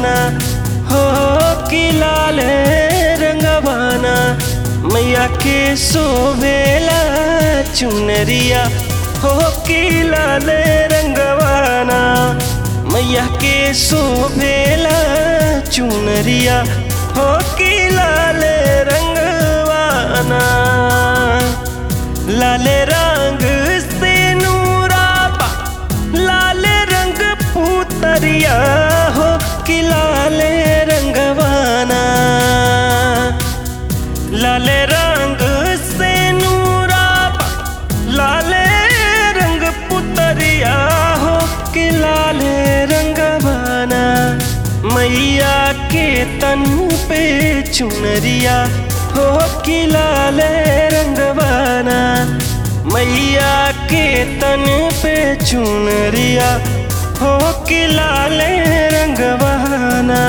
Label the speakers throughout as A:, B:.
A: रंगवाना हो कि लाल रंगवाना मैया के सोवेला चुनरिया हो कि लाल रंगवाना मैया के सोवेला चुनरिया हो कि लाल रंगवाना लाल रंग से नूराबा लाल रंग पुतरिया हो कि लाल रंगवाना लाल रंग से नूराबा लाल रंग पुतरिया हो कि लाल रंगवाना मैया के तन पे चुनरिया हो कि लाल रंगवाना मैया के तन पे चुनरिया हो कि लाल रंगवाना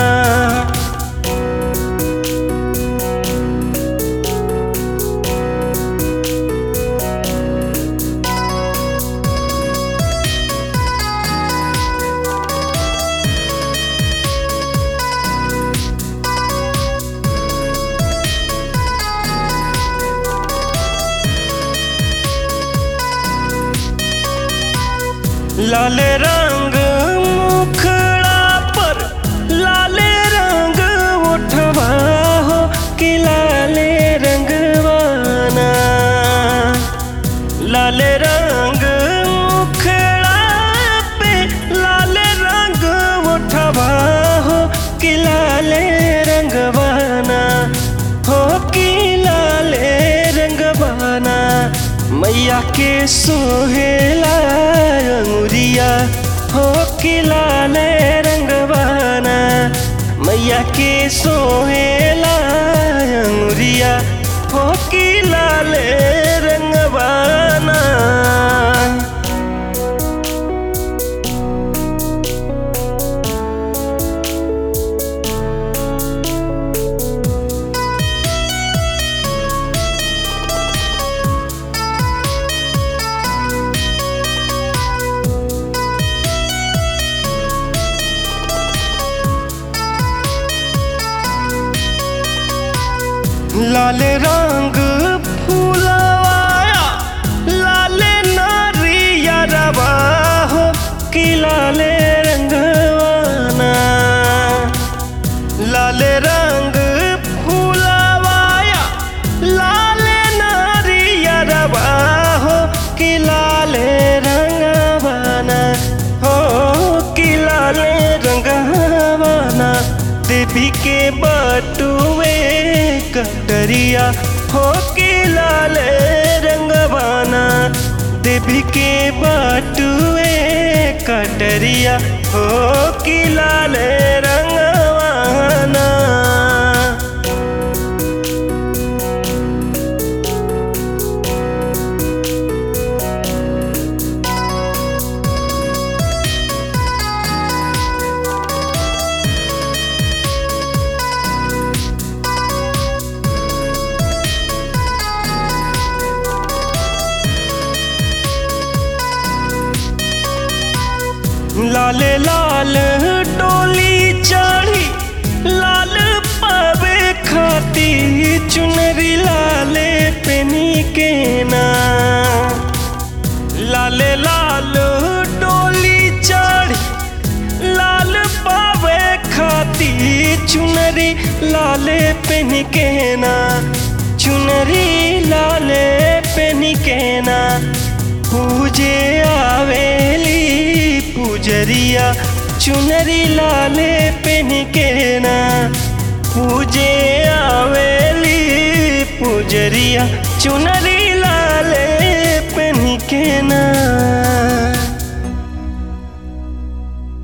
A: लाल रंग मुखड़ा पर लाल रंग उठवा हो कि लाल रंगवाना लाल रंग मुखड़ा पे लाल रंग उठवा हो कि लाल रंगवाना हो कि लाल रंगवाना मैया के सोहेला अंगुरिया हो कि लाल रंगवाना मैया के सोहेला अंगुरिया हो कि लाल रंगवाना लाल रंग फूलवाया लाल नारिया रवा हो कि लाल रंगवाना लाल रंग फूलवाया लाल नारिया रवा हो कि लाल रंगवाना हो कि लाल रंगवाना देवी के बटुए कटरिया हो कि लाल रंगवाना देवी के बटुए कटरिया हो कि लाल रंगवाना लाल लाल डोली चढ़ी लाल पावे खाती चुनरी लाले पेनी के ना लाल लाल डोली चढ़ी लाल पावे खाती चुनरी लाले पेन के ना चुनरी लाले पेन के ना पूजे आवेली पूजरिया चुनरी लाले पेन के ना पूजे आवेली पूजरिया चुनरी लाले